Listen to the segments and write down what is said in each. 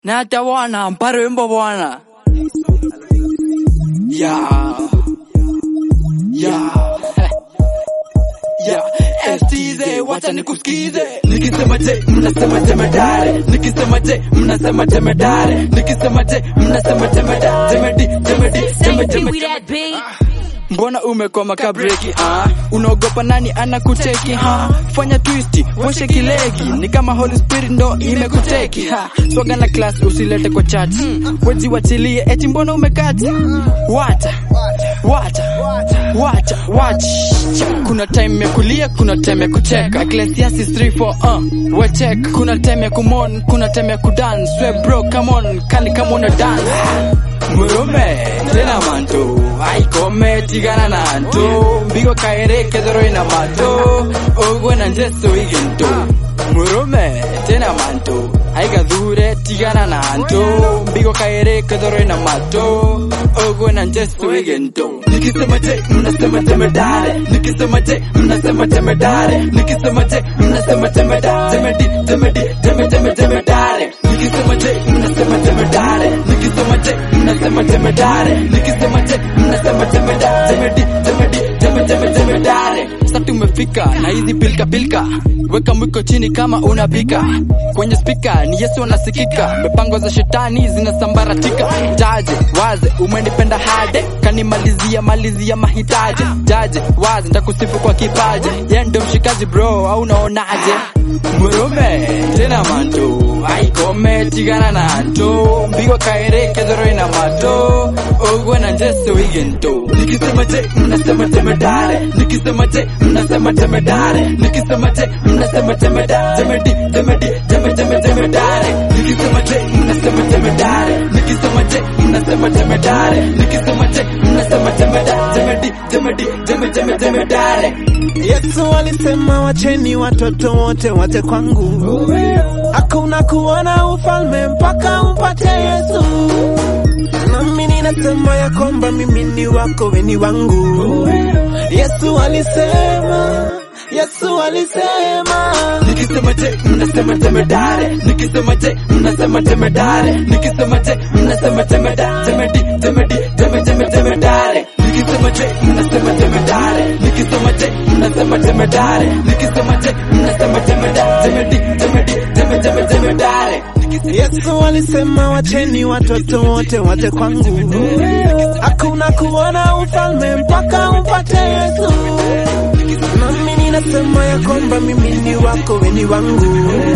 na hata bwana mpare wimbo bwana ya ya ya FTZ wacha nikusikize nikisema je mnasema jemedare nikisema je mnasema jemedare nikisema je mnasema jemedare jemedi jemedi jeme jeme we that beat. mbona umekoma kabreki ah? unaogopa nani anakuteki ha? fanya twisti washe kilegi ni kama holy spirit ndo imekuteki ha? swaga na class usilete kwa chat weji wachilie eti mbona umekati wata wata wata wacha kuna time ya kulia kuna time ya kucheka Ecclesiastes 3 4 uh, wechek kuna time ya kumon kuna time ya kudance we bro come on kali kama una dance murume tena manto aikome tigana na nto mbigo kaere kedoro ina mato ogwe na njeso igento murume tena manto aigathure tigana na nto mbigo kaere kedoro ina mato ogwe na njeso igento nikisema je mnasema jemedare nikisema je mnasema jemedare nikisema je mnasema jemedare jemedi jemedi jeme jeme jemedare nikisema je mnasema jemedare nikisema je mnasema jemedare nikisema je mnasema jemedare jemedi jemedi jeme jeme jemedare sasa tumefika na hizi pilka pilka weka mwiko chini kama unapika kwenye spika ni yesu anasikika mipango za shetani zinasambaratika jaje waze umenipenda hade kanimalizia malizia mahitaji jaje waze ntakusifu kwa kipaje ye ndo mshikaji bro au unaonaje murume tena manto aikome tigana na nto mbigo kaere kedhoro ina mato ogwe na njeso igento nikisema je mnasema jemedare nikisema je mnasema jemedare nikisema je mnasema jemedare jemedi jemedi jeme jeme jemedare nikisema je mnasema jemedare nikisema je mnasema jemedare nikisema je mnasema jemedare jemedi jemedi jeme jeme jemedare Yesu alisema wacheni watoto wote waje kwangu, hakuna kuona ufalme mpaka upate Yesu. Nami ninasema ya kwamba mimi ni wako, we ni wangu. Yesu alisema, Yesu alisema nikisema je mnasema jemedare nikisema je mnasema jemedare nikisema je mnasema jemedare jemedi jemedi jeme jeme jemedare nikisema je mnasema jemedare nikisema je mnasema jemedare nikisema je mnasema jemedare jemedi jemedi jeme jeme jemedare Yesu alisema wacheni watoto wote waje kwangu, hakuna kuona ufalme mpaka upate Yesu. Nami ninasema ya kwamba mimi ni wako, we ni wangu.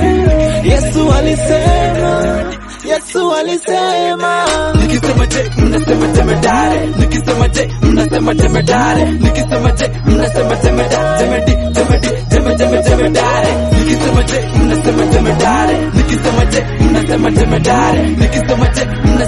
Yesu alisema, Yesu alisema nikisema je mnasema jemedare nikisema je mnasema jemedare nikisema je mnasema jemedare jemedi jemedi jeme jeme jemedare nikisema je mnasema jemedare nikisema je mnasema jemedare nikisema je mnasema